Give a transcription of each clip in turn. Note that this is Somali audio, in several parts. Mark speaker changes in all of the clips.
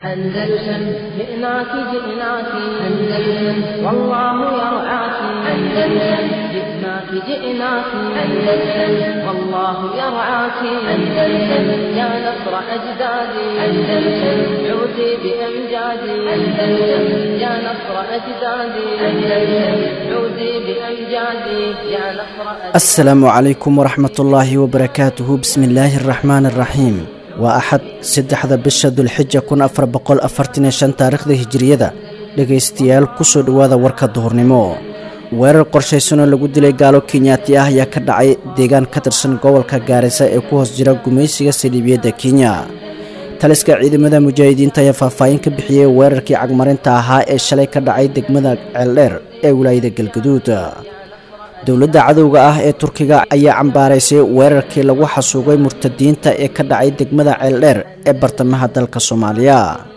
Speaker 1: أندلسن جئناك جئناك أندلسن والله يرعاك أندلسن جئناك جئناك أندلسن والله يرعاك أندلسن يا نصر أجدادي أندلسن عودي بأمجادي أندلسن يا نصر أجدادي أندلسن عودي بأمجادي يا نصر أجدادي
Speaker 2: asalaamu calaykum waraxmat ullaahi wabarakaatuhu bismi illaahi araxmaan araxiim waa axad saddexda bisha dulxija kun afar boqol afartan iyo shan taariikhda hijiriyada dhegaystayaal kusoo dhowaada warka duhurnimo weerar qorshaysan oo lagu dilay gaalo kenyaati ah ayaa ka dhacay deegaan ka tirsan gobolka gaarisa ee ku hoos jira gumaysiga saliibiyadda kenya taliska ciidamada mujaahidiinta ayaa faahfaahin ka bixiyey weerarkii cagmarinta ahaa ee shalay ka dhacay degmada ceeldheer ee wilaayada galgaduud dowladda cadowga ah ee turkiga ayaa cambaaraysay weerarkii lagu xasuugay murtadiinta ee ka dhacay degmada ceeldheer ee bartamaha dalka soomaaliya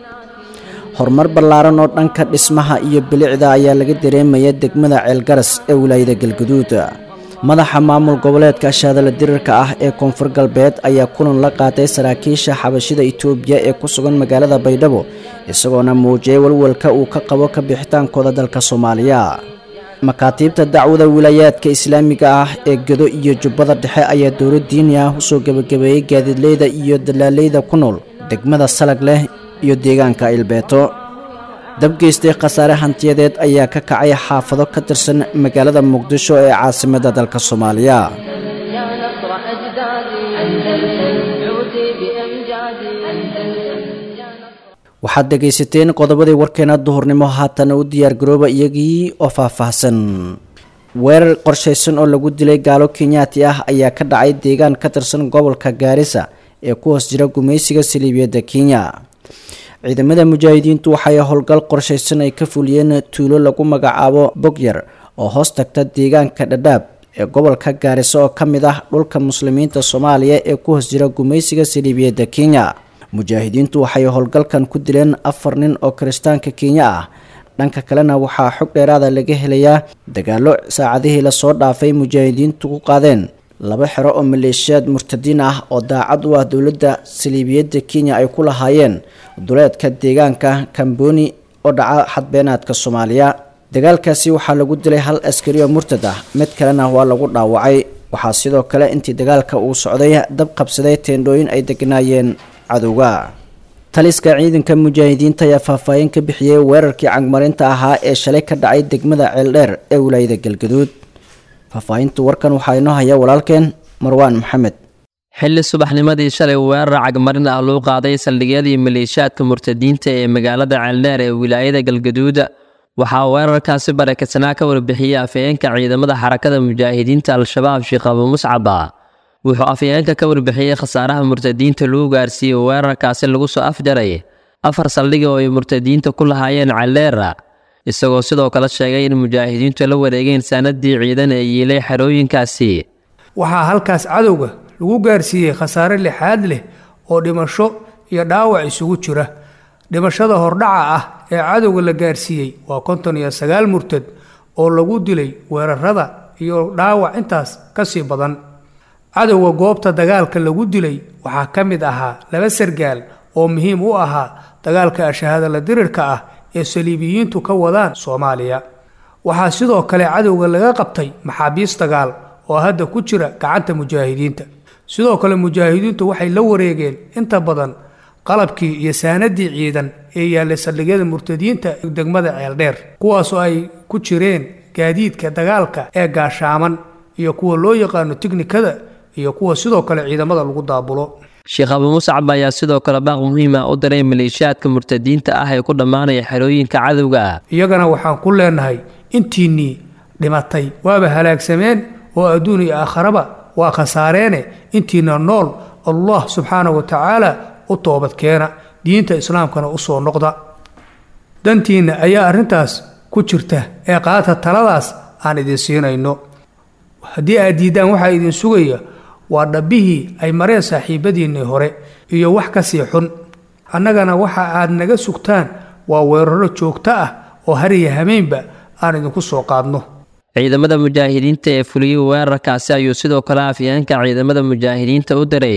Speaker 2: horumar ballaaran oo dhanka dhismaha iyo bilicda ayaa laga dareemaya degmada ceelgaras ee wilaayada galgaduud madaxa maamul goboleedka shaadala dirirka ah ee koonfur galbeed ayaa kulan la qaatay saraakiisha xabashida itoobiya ee ku sugan magaalada baydhabo isagoona muujiyay walwalka uu ka qabo ka bixitaankooda dalka soomaaliya makaatiibta dacwada wilaayaadka islaamiga ah ee gedo iyo jubbada dhexe ayaa dowlad diini ah usoo gebagabeeyey gaadiidleyda iyo dalaaleyda ku nool degmada salag leh iyo deegaanka ilbeeto dabgeystay khasaare hantiyadeed ayaa ka kacay xaafado ka tirsan magaalada muqdisho ee caasimadda dalka soomaaliya
Speaker 1: يا نصر أجدادي أندلسن عودي بأمجادي أندلسن يا نصر
Speaker 2: waxaad dhegaysateen qodobadii warkeena duhurnimo haatana u diyaargarooba iyagii oo faahfaahsan weerar qorshaysan oo lagu dilay gaalo kenyaati ah ayaa ka dhacay deegaan ka tirsan gobolka gaarisa ee ku hoos jira gumaysiga saliibiyadda kenya ciidamada mujaahidiintu waxay howlgal qorshaysan ay ka fuliyeen tuulo lagu magacaabo bogyar oo hoos tagta deegaanka dhadhaab ee gobolka gaariso oo ka mid ah dhulka muslimiinta soomaaliya ee ku hoos jira gumaysiga saliibiyadda kenya mujaahidiintu waxay howlgalkan ku dileen afar nin oo kiristaanka kenya ah dhanka kalena waxaa xog dheeraada laga helayaa dagaallo saacadihii lasoo dhaafay mujaahidiintu ku qaadeen laba xero oo maleeshiyaad murtadiin ah oo daacad u ah dowladda saliibiyadda kenya ay ku lahaayeen duleedka deegaanka kamboni oo dhaca xadbeenaadka soomaaliya dagaalkaasi waxaa lagu dilay hal askari oo murtad ah mid kalena waa lagu dhaawacay waxaa sidoo kale intii dagaalka uu socday dab qabsaday teendhooyin ay degnaayeen cadowga taliska ciidanka mujaahidiinta ayaa faahfaahin ka bixiyey weerarkii cagmarinta ahaa ee shalay ka dhacay degmada ceeldheer ee wilaayada galgaduud faahfaahinta warkan waxaa inoo haya walaalkeen marwaan maxamed
Speaker 3: xilli subaxnimadii shalay weerar cagmarin ah loo qaaday saldhigyadii maleeshiyaadka murtadiinta ee magaalada ceeldheer ee wilaayada galgaduud waxaa weerarkaasi barakadsanaa ka warbixiyey afhayeenka ciidamada xarakada mujaahidiinta al-shabaab sheekh abu muscaba wuxuu afhayeenka ka warbixiyey khasaaraha murtadiinta lagu gaarsiiyey weerarkaasi lagu soo afjaray afar saldhiga oo ay murtadiinta ku lahaayeen ceeldheera isagoo sidoo kale sheegay in mujaahidiintu la wareegeen saanadii ciidan ee yiilay xerooyinkaasi
Speaker 4: waxaa halkaas cadowga lagu gaarsiiyey khasaare lixaad leh oo dhimasho iyo dhaawac isugu jira dhimashada hordhaca ah ee cadowga la gaarsiiyey waa konton iyo sagaal murtad oo lagu dilay weerarada iyo dhaawac intaas ka sii badan cadowga goobta dagaalka lagu dilay waxaa ka mid ahaa laba sargaal oo muhiim u ahaa dagaalka ashahaadala dirirka ah ee saliibiyiintu ka wadaan soomaaliya waxaa sidoo kale cadowga laga qabtay maxaabiis dagaal oo hadda ku jira gacanta mujaahidiinta sidoo kale mujaahidiintu waxay la wareegeen inta badan qalabkii iyo saanadii ciidan ee yaallay saldhigyada murtadiinta degmada ceeldheer kuwaasoo ay ku jireen gaadiidka dagaalka ee gaashaaman iyo kuwa loo yaqaano tiknikada iyo kuwa sidoo kale ciidamada lagu daabulo
Speaker 3: sheekh abu muscab ayaa sidoo kale baaq muhiima u diray maleeshiyaadka murtadiinta ah ee ku dhammaanaya xerooyinka cadowga ah
Speaker 4: iyagana waxaan ku leenahay intiinnii dhimatay waaba halaagsameen oo adduun iyo aakharaba waa khasaareene intiina nool allah subxaana wa tacaala u toobadkeena diinta islaamkana u soo noqda dantiinna ayaa arrintaas ku jirta ee qaata taladaas aan idin siinayno haddii aad diiddaan waxaa idin sugaya waa dhabbihii ay mareen saaxiibadiinnii hore iyo wax ka sii xun annagana waxa aad naga sugtaan waa weeraro joogto ah oo hariya hameynba aan idinku soo qaadno
Speaker 3: ciidamada mujaahidiinta ee fuliyey weerarkaasi ayuu sidoo kale afyeenka ciidamada mujaahidiinta u diray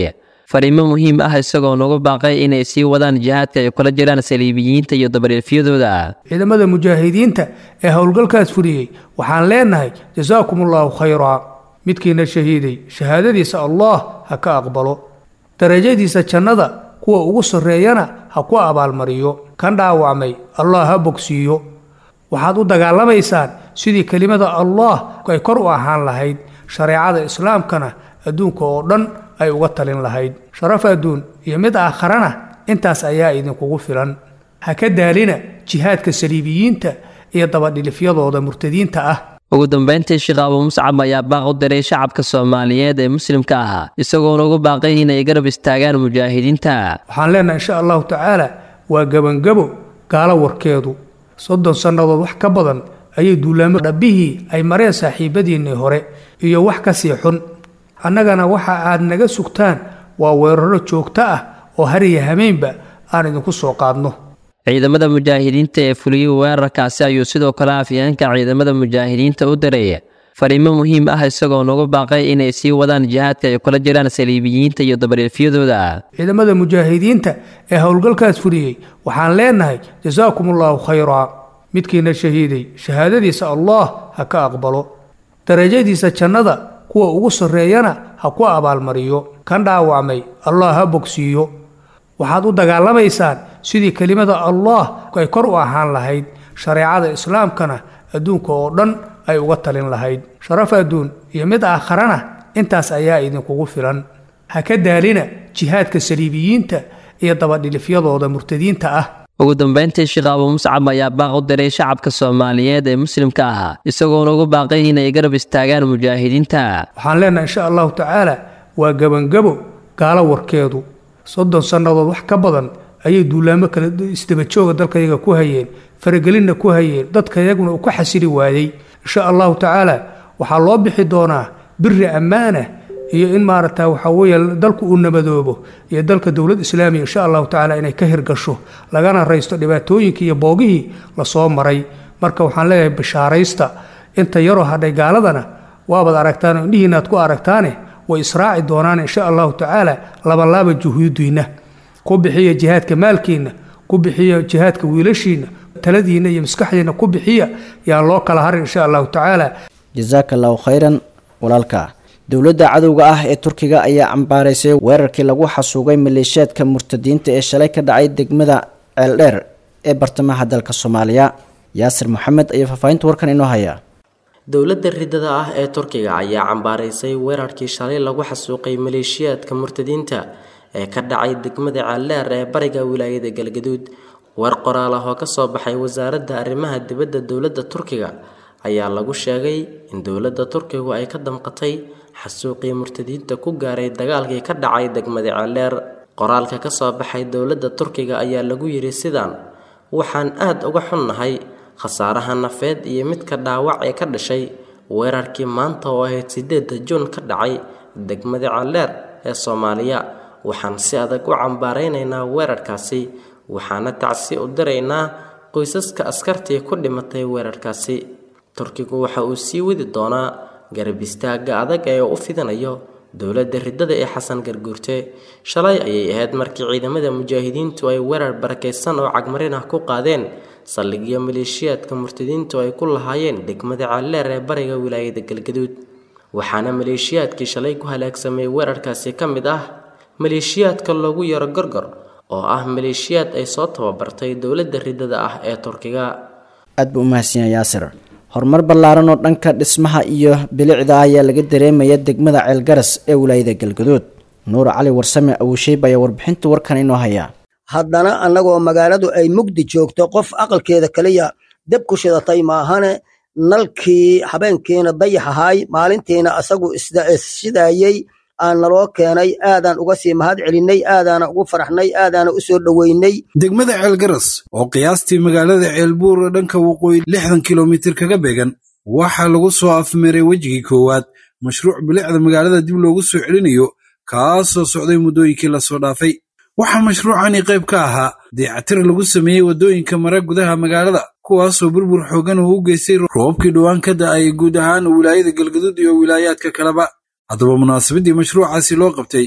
Speaker 3: fariimo muhiim ah isagoo nagu baaqay inay sii wadaan jihaadka ay kula jiraan saliibiyiinta iyo dabariifyadooda
Speaker 4: ciidamada mujaahidiinta ee howlgalkaas fuliyey waxaan leenahay jasaakum allaahu khayraa midkiina shahiiday shahaadadiisa allah ha ka aqbalo darajadiisa jannada kuwa ugu sarreeyana ha ku abaalmariyo kan dhaawacmay allah ha bogsiiyo waxaad u dagaalamaysaan sidii kelimada allah ay kor u ahaan lahayd shareecada islaamkana adduunka oo dhan ay uga talin lahayd sharaf adduun iyo mid aakharana intaas ayaa idinkugu filan ha ka daalina jihaadka saliibiyiinta iyo dabadhilifyadooda murtadiinta ah
Speaker 3: ugu dambeyntii sheekh abuu muscab ayaa baaq u diray shacabka soomaaliyeed ee muslimka ahaa isagoona ugu baaqay inay garab istaagaan mujaahidiinta
Speaker 4: waxaan leenahay insha allahu tacaala waa gebangabo gaalo warkeedu soddon sannadood wax ka badan ayay duulaamo dhabbihii ay mareen saaxiibadiinnii hore iyo wax ka sii xun annagana waxa aad naga sugtaan waa weeraro joogto ah oo hariya hameynba aan idinku soo qaadno
Speaker 3: ciidamada mujaahidiinta ee fuliyey weerarkaasi ayuu sidoo kale afyeenka ciidamada mujaahidiinta u diray fariimo muhiim ah isagoo nagu baaqay inay sii wadaan jihaadka ay kula jiraan saliibiyiinta iyo dabariifyadooda
Speaker 4: ciidamada mujaahidiinta ee howlgalkaas fuliyey waxaan leenahay jasaakum allaahu khayraa midkiina shahiiday shahaadadiisa allah ha ka aqbalo darajadiisa jannada kuwa ugu sarreeyana ha ku abaalmariyo kan dhaawacmay allah ha bogsiiyo waxaad u dagaalamaysaan sidii kelimada allah ay kor u ahaan lahayd shareecada islaamkana adduunka oo dhan ay uga talin lahayd sharaf adduun iyo mid aakharana intaas ayaa idinkugu filan ha ka daalina jihaadka saliibiyiinta iyo dabadhilifyadooda murtadiinta ah
Speaker 3: ugu dambeyntii sheekh abuu muscab ayaa baaq u diray shacabka soomaaliyeed ee muslimka ahaa isagoona ugu baaqay inay garab istaagaan mujaahidiinta
Speaker 4: waxaan leenahay insha allahu tacaala waa gebangabo gaalo warkeedu soddon sannadood wax ka badan ayay duulaamo kale isdabajooga dalkayaga ku hayeen faragelinna ku hayeen dadkayaguna uu ka xasili waayey insha allahu tacaala waxaa loo bixi doonaa biri ammaana iyo in maaragta waxaa weeye dalku uu nabadoobo iyo dalka dowlad islaamiya insha allahu tacaala inay ka hirgasho lagana raysto dhibaatooyinkii iyo boogihii lasoo maray marka waxaan leeyahay bashaaraysta inta yaroo hadhay gaaladana waabaad aragtaan indhihiinaad ku aragtaane way israaci doonaan insha allahu tacaala labalaaba juhuudiinna ku bixiya jihaadka maalkiinna ku bixiya jihaadka wiilashiinna taladiinna iyo maskaxdiinna ku bixiya yaan loo kala harin insha allahu tacaala
Speaker 2: jasaaka allahu khayran walaalka dowladda cadowga ah ee turkiga ayaa cambaaraysay weerarkii lagu xasuugay maleeshiyaadka murtadiinta ee shalay ka dhacay degmada ceeldheer ee bartamaha dalka soomaaliya yaasir maxamed ayaa faahfaahinta warkan inoo haya
Speaker 5: dowladda ridada ah ee turkiga ayaa cambaaraysay weerarkii shalay lagu xasuuqay maleeshiyaadka murtadiinta ee ka dhacay degmada ceeldheer ee bariga wilaayada galgaduud weer qoraal ah oo kasoo baxay wasaaradda arrimaha dibadda dowladda turkiga ayaa lagu sheegay in dowladda turkigu ay ka damqatay xasuuqii murtadiinta ku gaaray dagaalkii ka dhacay degmada ceeldheer qoraalka kasoo baxay dowladda turkiga ayaa lagu yidhi sidaan waxaan aada uga xunnahay khasaaraha nafeed iyo midka dhaawac ee ka dhashay weerarkii maanta oo ahayd sideedda juun ka dhacay degmada ceeldheer ee soomaaliya waxaan si adag u cambaaraynaynaa weerarkaasi waxaana tacsi u diraynaa qoysaska askartii ku dhimatay weerarkaasi turkigu waxa uu sii wadi doonaa garab istaagga adag ee u fidinayo dowladda ridada ee xasan garguurte shalay ayay ahayd markii ciidamada mujaahidiintu ay weerar barakaysan oo cagmarin ah ku qaadeen saldhigyo maleeshiyaadka murtadiintu ay ku lahaayeen degmada ceelleer ee bariga wilaayada galgaduud waxaana maleeshiyaadkii shalay ku halaagsamay weerarkaasi ka mid ah maleeshiyaadka loogu yaro gorgor oo ah maleeshiyaad ay soo tababartay dowladda ridada ah ee turkiga
Speaker 2: aad buu umahadsanyaa yaasir horumar ballaaran oo dhanka dhismaha iyo bilicda ayaa laga dareemaya degmada ceelgaras ee wilaayada galgaduud nuur cali warsame awusheyb ayaa warbixinta warkan inoo haya
Speaker 6: haddana annagoo magaaladu ay mugdi joogto qof aqalkeeda keliya deb ku shidatay maahane nalkii habeenkiina dayax ahaay maalintiina asagu isshidayey aan naloo keenay aadaan uga sii mahad celinnay aadaana ugu faraxnay aadaana u soo dhoweynay
Speaker 7: degmada ceelgaras oo qiyaastii magaalada ceelbuur dhanka waqooyi lixdan kilomitir kaga beegan waxaa lagu soo afmeeray wejigii koowaad mashruuc bilicda magaalada dib loogu soo celinayo kaasoo socday muddooyinkii lasoo dhaafay waxaa mashruucani qayb ka ahaa dayactir lagu sameeyey waddooyinka mara gudaha magaalada kuwaasoo burbur xoogan uu u geystay roobabkii dhowaan ka da'ay guud ahaan wilaayada galgaduud iyo wilaayaadka kaleba haddaba munaasabadii mashruucaasi loo qabtay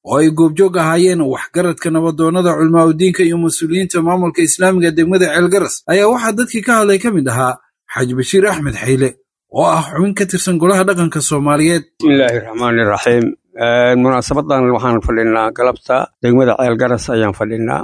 Speaker 7: oo ay goobjoog ahaayeen waxgaradka nabadoonnada culmaaudiinka iyo mas-uuliyiinta maamulka islaamiga degmada ceelgaras ayaa waxaa dadkii ka hadlay ka mid ahaa xaaji bashiir axmed xayle oo ah xubin ka tirsan golaha dhaqanka soomaaliyeed
Speaker 8: bismillaahi raxmaani raxiim munaasabadan waxaan fadhinaa galabta degmada ceelgaras ayaan fadhinaa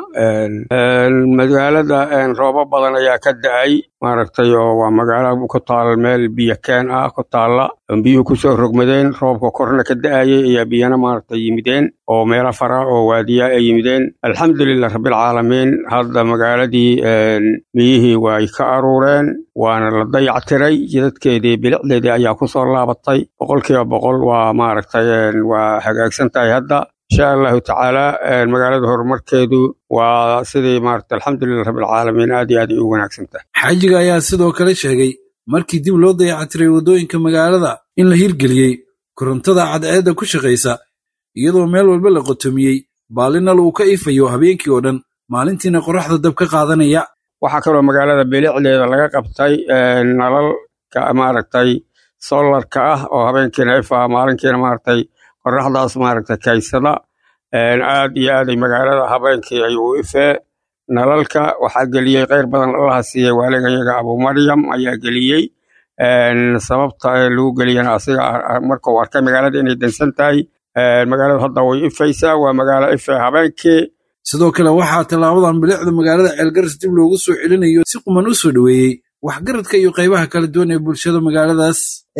Speaker 8: magaalada roobo badan ayaa ka da-ay maaragtay oo waa magaalo ku taal meel biyo keen ah ku taalla biyuhu kusoo rogmadeen roobka korna ka da-ayay ayaa biyana maaragtay yimideen oo meelo fara oo waadiya ay yimideen alxamdulilah rabbilcaalamiin hadda magaaladii biyihii way ka aruureen waana la dayactiray jidadkeedii bilicdeedii ayaa kusoo laabatay boqolkiiba boqol waa maaragtay waa hagaagsan tahay hadda insha allahu tacaala magaalada horumarkeedu waa sidii maaragtay alxamdulilah rabbilcaalamiin aad iyo aad ay u wanaagsan tahay
Speaker 7: xaajiga ayaa sidoo kale sheegay markii dib loo dayactiray waddooyinka magaalada in la hirgeliyey korontada cadceedda ku shaqaysa iyadoo meel walba la qotomiyey baalinal uu ka ifayo habeenkii oo dhan maalintiina qoraxda dab ka qaadanaya
Speaker 8: waxaa kaloo magaalada bilicdeeda laga qabtay nalalka maaragtay solarka ah oo habeenkiina ifaa maalinkiina maaragtay qoraxdaas maaragtay kaysada aad iyo aaday magaalada habeenkii ay u ifee nalalka waxaa geliyey kheyr badan allaha siiyey waaligayaga abumaryam ayaa geliyey sababta lagu geliyana asiga markuu arkay magaalada inay dansan tahay magaalada hadda way ifaysaa waa magaalo ife habeenkii
Speaker 7: sidoo kale waxaa tallaabadan bilicda magaalada ceelgaras dib loogu soo celinayo si quman u soo dhoweeyey waxgaradka iyo qaybaha kala duwan ee bulshada magaaladaas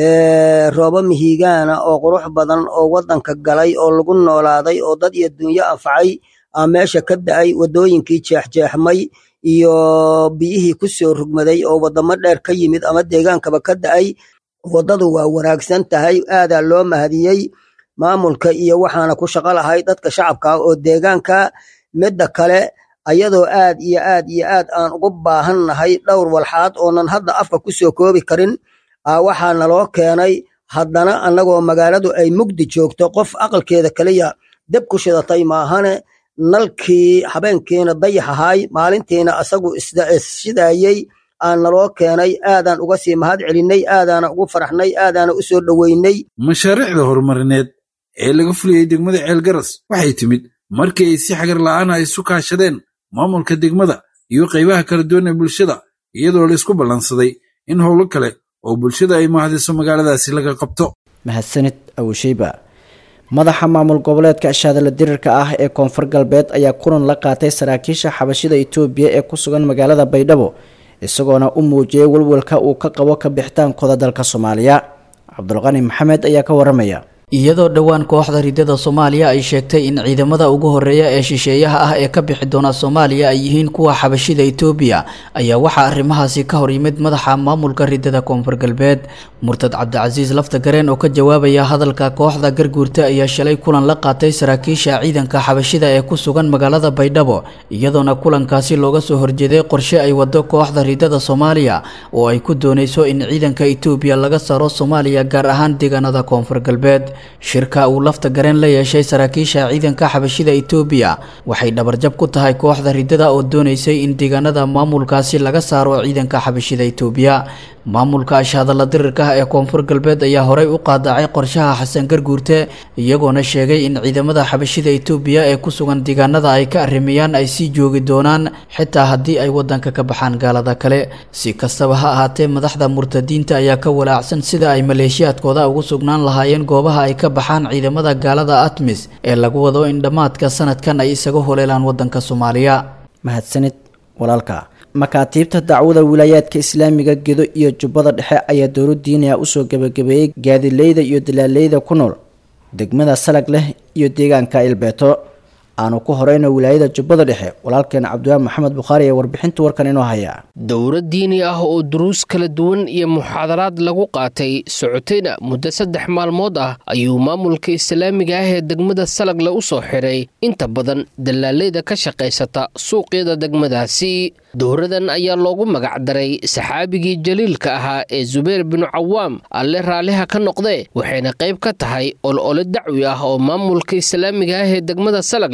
Speaker 6: roobo mihigaana oo qurux badan oo waddanka galay oo lagu noolaaday oo dad iyo dunyo anfacay aa meesha ka da'ay waddooyinkii jeexjeexmay iyo biyihii ku soo rugmaday oo waddamo dheer ka yimid ama deegaankaba ka da'ay waddadu waa wanaagsan tahay aadaa loo mahadiyey maamulka iyo waxaana ku shaqo lahay dadka shacabka oo deegaanka midda kale ayadoo aad iyo aad iyo aad aan ugu baahan nahay dhowr walxaad oonan hadda afka ku soo koobi karin waxaa naloo keenay haddana annagoo magaaladu ay mugdi joogto qof aqalkeeda keliya deb ku shidatay maahane nalkii habeenkiina dayax ahaay maalintiina asagu isshidayey aan naloo keenay aadaan uga sii mahad celinnay aadaana ugu faraxnay aadaana u soo dhoweynay
Speaker 7: mashaariicda horumarineed ee laga fuliyey degmada ceelgaras waxay timid markii ay si xagar la'aana isu kaashadeen maamulka degmada iyo qaybaha kala duwan ee bulshada iyadoo laysku ballansaday in howlo kale oo bulshada ay mahadiso magaaladaasi laga qabto
Speaker 2: mahadsanid awsheyba madaxa maamul goboleedka ashaadala dirirka ah ee koonfur galbeed ayaa kulan la qaatay saraakiisha xabashida itoobiya ee ku sugan magaalada baydhabo isagoona u muujiyey walwalka uu ka qabo ka bixitaankooda dalka soomaaliya cabdulqani maxamed ayaa ka waramaya
Speaker 9: iyadoo dhowaan kooxda ridada soomaaliya ay sheegtay in ciidamada ugu horeeya ee shisheeyaha ah ee ka bixi doona soomaaliya ay yihiin kuwa xabashida itoobiya ayaa waxaa arrimahaasi ka hor yimid madaxa maamulka ridada koonfur galbeed murtad cabdicasiis lafta gareen oo ka jawaabaya hadalka kooxda garguurta ayaa shalay kulan la qaatay saraakiisha ciidanka xabashida ee ku sugan magaalada baydhabo iyadoona kulankaasi looga soo horjeeday qorshe ay wado kooxda ridada soomaaliya oo ay ku dooneyso in ciidanka itoobiya laga saaro soomaaliya gaar ahaan deegaanada koonfur galbeed shirka uu lafta gareen la yeeshay saraakiisha ciidanka xabashida itoobiya waxay dhabarjab ku tahay kooxda ridada oo dooneysay in deegaanada maamulkaasi laga saaro ciidanka xabashida itoobiya maamulka ashahadalla dirirka ah ee koonfur galbeed ayaa horey u qaadacay qorshaha xasan garguurte iyagoona sheegay in ciidamada xabashida itoobiya ee ku sugan deegaanada ay ka arrimeeyaan ay sii joogi doonaan xitaa haddii ay wadanka ka baxaan gaalada kale si kastaba ha ahaatee madaxda murtadiinta ayaa ka walaacsan sida ay maleeshiyaadkooda ugu sugnaan lahaayeen goobaha ay ka baxaan ciidamada gaalada atmis ee lagu wado in dhammaadka sanadkan ay isaga holeelaan wadanka soomaaliya
Speaker 2: mahadsanid walaalka makaatiibta dacwada wilaayaadka islaamiga gedo iyo jubbada dhexe ayaa dowla diiniya usoo gebagabeeyey gaadileyda iyo dalaaleyda ku nool degmada salag leh iyo deegaanka ilbeeto aanu ku horeyno wilaayada jubbada dhexe walaalkeena cabdiwaahi maxamed bukhaari ee warbixinta warkan inoo haya
Speaker 10: dowlad diini ah oo duruus kala duwan iyo muxaadaraad lagu qaatay socotayna muddo saddex maalmood ah ayuu maamulka islaamiga ah ee degmada salagle u soo xiray inta badan dalaaleyda ka shaqaysata suuqyada degmadaasi dowradan ayaa loogu magacdaray saxaabigii jaliilka ahaa ee zubayr binu cawaam alle raalliha ka noqdee waxayna qayb ka tahay ol ole dacwi ah oo maamulka islaamiga ah ee degmada salagle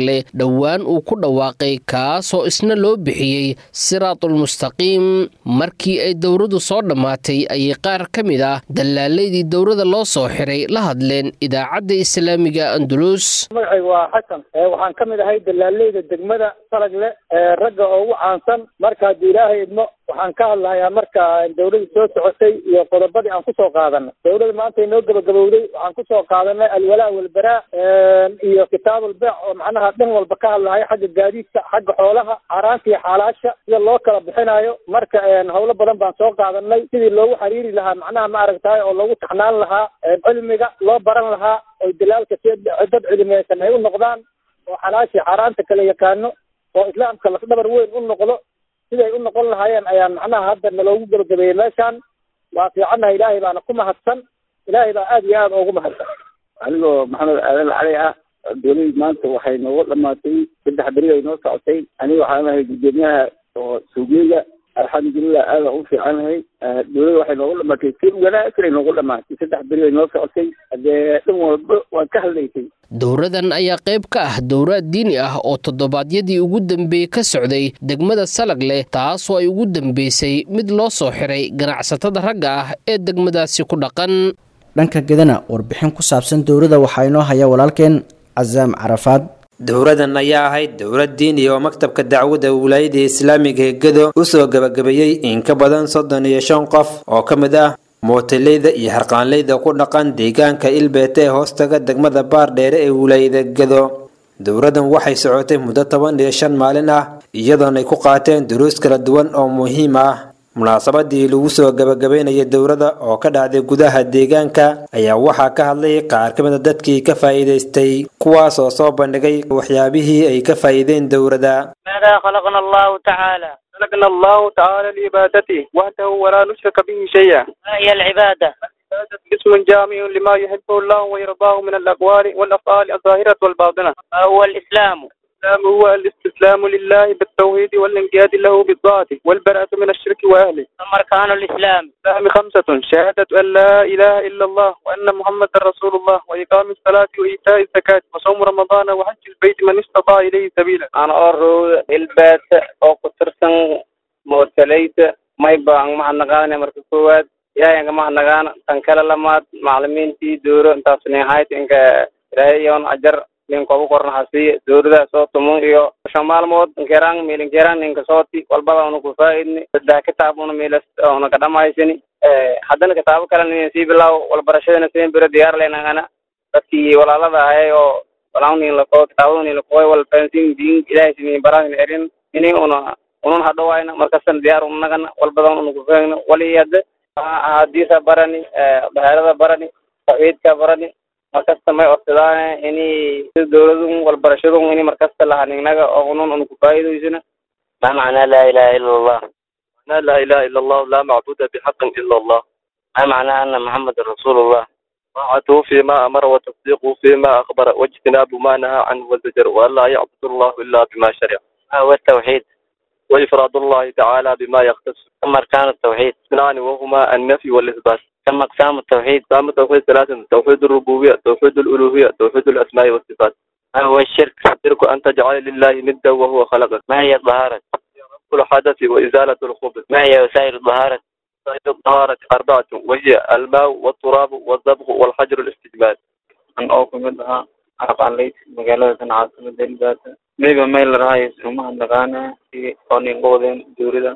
Speaker 10: salagle dhowaan uu ku dhawaaqay kaasoo isna loo bixiyey siraatulmustaqiim markii ay dowradu soo dhammaatay ayay qaar ka mid ah dallaalaydii dowrada loo soo xiray la hadleen idaacadda islaamiga andulus
Speaker 11: magacaygu waa xasan waxaan ka mid ahay dalaaleyda degmada salagle ee ragga ugu caansan marka haddii ilaahay idmo waxaan ka hadlahayaa marka dowladii soo socotay iyo qodobadii aan kusoo qaadanay dowlada maanta inoo gabagabowday waxaan kusoo qaadanay alwalaa walbaraa iyo kitaabulbeec oo macnaha dhan walba ka hadlahaya xagga gaadiidka xagga xoolaha xaaraanta iyo xaalaasha sida loo kala bixinayo marka howlo badan baan soo qaadanay sidii loogu xiriiri lahaa macnaha ma aragtaay oo loogu taxnaan lahaa cilmiga loo baran lahaa oy dalaalka si dad cilmiyeysan ay u noqdaan oo xalaashii xaaraanta kala yaqaano oo islaamka lafdhabar weyn u noqdo siday u noqon lahaayeen ayaa macnaha hadda naloogu gabagabeeyey meeshaan waa fiicannaha ilaahay baana ku mahadsan ilaahay baa aada iyo aada ugu mahadsan
Speaker 12: anigoo maxamed aadan cali ah dowladii maanta waxay noogu dhamaatay saddex beri ay noo socotay aniga waxaan ahay gudoomiyaha oo suugeyga alxamdulilah aada u fiicanahay dowladda waxay noogu dhamaatay si wanaagsan ay noogu dhamaatay saddex beri ay noo socotay hadee dhan walba waan ka hadlaysay
Speaker 10: dowradan ayaa qayb ka ah dowraad diini ah oo toddobaadyadii ugu dambeeyey ka socday degmada salagleh taasoo ay ugu dambeysay mid loo soo xiray ganacsatada ragga ah ee degmadaasi ku dhaqan
Speaker 2: dhanka gedana warbixin ku saabsan dowladda waxaa inoo haya walaalkeen casaam carafaad
Speaker 13: dowradan ayaa ahayd dowlad diini oo maktabka dacwadda wilaayada islaamiga ee gedo usoo gabagabeeyey in ka badan soddon iyo shan qof oo ka mid ah mootaleyda iyo harqaanleyda ku dhaqan deegaanka ilbeete ee hoostaga degmada baardheere ee wilaayada gedo dowradan waxay socotay muddo toban iyo shan maalin ah iyadoona ay ku qaateen duruus kala duwan oo muhiim ah munaasabadii lagu soo gabagabeynayay dowladda oo ka dhacday gudaha deegaanka ayaa waxaa ka hadlay qaar ka mid a dadkii ka faa'iidaystay kuwaas oo soo bandhigay waxyaabihii ay ka faa'iideen dowladda
Speaker 14: ماذا خلقنا الله تعالى
Speaker 15: خلقنا الله تعالى لعبادته وحده ولا نشرك به شيئا
Speaker 14: ما هي العبادة
Speaker 15: اسم جامع لما يحبه الله ويرضاه من الأقوال والأفعال الظاهرة والباطنة
Speaker 14: ما هو الإسلام
Speaker 15: الإسلام هو الاستسلام لله بالتوحيد والانقياد له بالطاعة والبراءة من الشرك وأهله
Speaker 14: ثم أركان الإسلام
Speaker 15: الإسلام خمسة شهادة أن لا إله إلا الله وأن محمد رسول الله وإقام الصلاة وإيتاء الزكاة وصوم رمضان وحج البيت من استطاع إليه سبيلا
Speaker 12: أنا أرو البيت أو كترسن موتليت ما يبقى مع النغانة مركزوات يا يا جماعة النغانة تنكلا لما معلمين تي دورو انت نهاية إنك رأيون أجر ninkobu kornaxasiiye dowladaha soo tumo iyo shan maalmood nkerang milinkerang ninka sooti walbada una ku faa'idni saddex kitaab una milas una ka dhamaysani haddana kitaabo kale nin sii bilaw walbarashadana siin biro diyaar leynagana dadkii walaalada ahay oo walawnin lakoo kitaabaduni lakoy wal fansin diin ilaahay sinin barahin erin ini una unun hadhowayna markastan diyaar unagana walbadan una ku faagna waliyada ahadiisa barani bahaarada barani tawxiidka barani markasta may odsadaan ini dowladun walbarashadun ini markasta lahanignaga oo unun una kufaa'idaysana
Speaker 14: ما معنى لا إله إلا الله
Speaker 15: معنى لا إله إلا الله لا معبود بحق إلا الله
Speaker 14: ما معنى أن محمد رسول الله
Speaker 15: طاعته فيما أمر وتصديقه فيما أخبر واجتناب ما نهى عنه وزجر وأن لا يعبد الله إلا بما شرع
Speaker 14: ما هو التوحيد
Speaker 15: وإفراد الله تعالى بما يختص
Speaker 14: ثم أركان التوحيد
Speaker 15: اثنان وهما النفي والإثبات
Speaker 14: ثم أقسام التوحيد
Speaker 15: أقسام التوحيد ثلاثة توحيد الربوبية توحيد الألوهية توحيد الأسماء والصفات
Speaker 14: ما هو الشرك
Speaker 15: الشرك أن تجعل لله ندا وهو خلقك
Speaker 14: ما هي الطهارة
Speaker 15: كل حدث وإزالة الخبث
Speaker 14: ما هي وسائل الطهارة
Speaker 15: وسائل الطهارة أربعة وهي الماء والتراب والضبغ والحجر الاستجمال
Speaker 12: an oo kamid ahaa aqaanleyd magaalada tan caasimada elbaata mega meel rahay sumaha naqaana si oo ningoodeen dowlada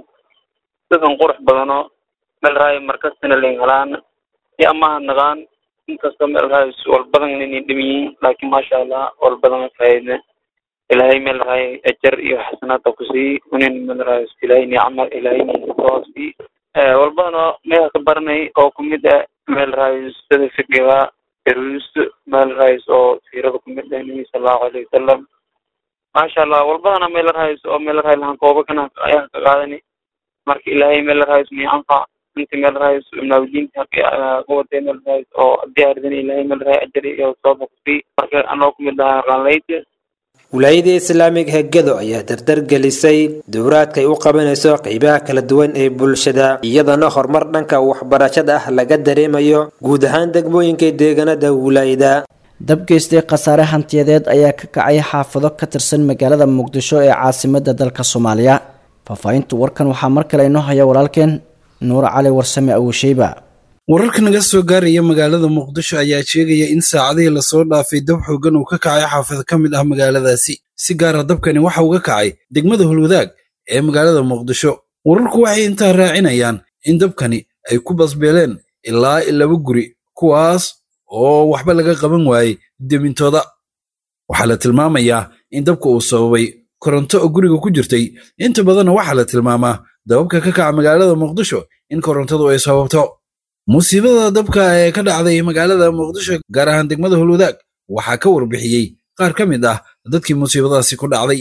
Speaker 12: dadan qurux badano meel rahay markastana lingalaan si amaha naqaan inkastoo meel rahay walbadan inay dhimiyiin laakiin maasha allah walbadan faayidne ilaahay meel rahay ajar iyo xasanaad oo kusii unin meel rahay ilaahay nicma ilaahay ninkatoosii walbadano meel ka baranay oo kumid ah meel rahay sida fiqiga erus meel rahays oo siirada kumid ah nabi sallallahu alayhi wasalam maasha allah walbadana meel rahays oo meel rahay lahan kooba kana ayaa ka qaadani marka ilaahay meel rahays mi anfa inta meel rahays naawdiinta haqi kuwatay meel rahays oo diyaaridana ilaahay meel rahay ajari iyo sooba kusii marka anoo kumid ahaa qaanleyda
Speaker 13: wilaayada islaamiga hegado ayaa dardar gelisay dowraadka ay u qabanayso qeybaha kala duwan ee bulshada iyadana horumar dhanka waxbarashada ah laga dareemayo guud ahaan degmooyinka deegaanada wilaayada
Speaker 2: dab geystay khasaare hantiyadeed ayaa ka kacay xaafado ka tirsan magaalada muqdisho ee caasimada dalka soomaaliya faahfaahinta warkan waxaa mar kale inoo haya walaalkeen nuur cali warsame awisheyba
Speaker 7: wararka naga soo gaaraya magaalada muqdisho ayaa sheegaya in saacadihii lasoo dhaafay dab xoogan uu ka kacay xaafado ka mid ah magaaladaasi si gaara dabkani waxa uu ka kacay degmada hulwadaag ee magaalada muqdisho wararku waxay intaa raacinayaan in dabkani ay ku basbeeleen ilaa laba guri kuwaas oo waxba laga qaban waayey demintooda waxaa la tilmaamayaa in dabka uu sababay koronto oo guriga ku jirtay inta badanna waxaa la tilmaamaa dababka ka kaca magaalada muqdisho in korontadu ay sababto musiibada dabka ee ka dhacday magaalada muqdisho gaar ahaan degmada hulwadaag waxaa ka warbixiyey qaar ka mid ah dadkii musiibadaasi ku dhacday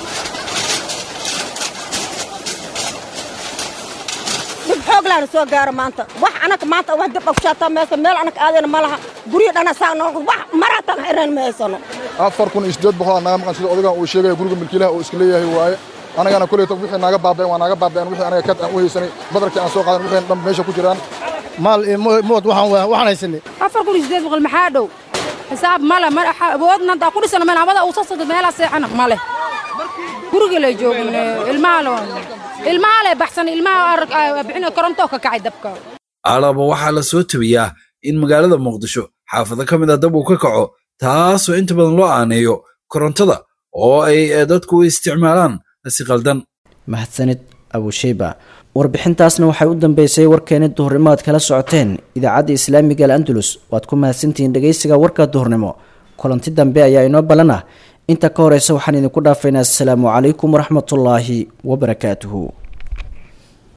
Speaker 16: dhib xoog laana soo gaaro maanta wax anaka maanta wax dib ogshaataa meesa meel anaka aadayna ma laha guryo dhana saa noqdo wax maraatan xireen ma haysano
Speaker 17: afar kun iyo siddeed boqol aa naga maqan sida odagan uu sheegaya guriga milkiilaha uu iska leeyahay waaye anagana kuleyta wixii naaga baaba'een waa naaga baaba'een wixii anaga kad aan u haysanay badarkii aan soo qaadan wixii dhan meesha ku jiraan
Speaker 18: maal iyo mood waxaan waxaan haysanay
Speaker 19: afar kun iyo siddeed boqol maxaa dhow xisaab male ma awoodna haddaa ku dhisano meel hawada uu soo socdo meelaa seexana male guriga lay joogin ilmaha le ilmaha le baxsan ilmaha arag bixin koronto ka kacay dabka
Speaker 7: alaba waxaa la soo tabiyaa in magaalada muqdisho xaafado ka mid a dab uu ka kaco taasoo inta badan loo aaneeyo korontada oo ay dadku u isticmaalaan si qaldan
Speaker 2: mahadsanid abusheyba warbixintaasna waxay u dambeysay warkeeni duhurnimo aad kala socoteen idaacadda islaamiga al andalus waad ku mahadsantihiin dhegaysiga warka duhurnimo kulanti dambe ayaa inoo ballan ah inta ka horeysa waxaan idinku dhaafaynaa asalaamu calaykum waraxmatullaahi wabarakaatuhu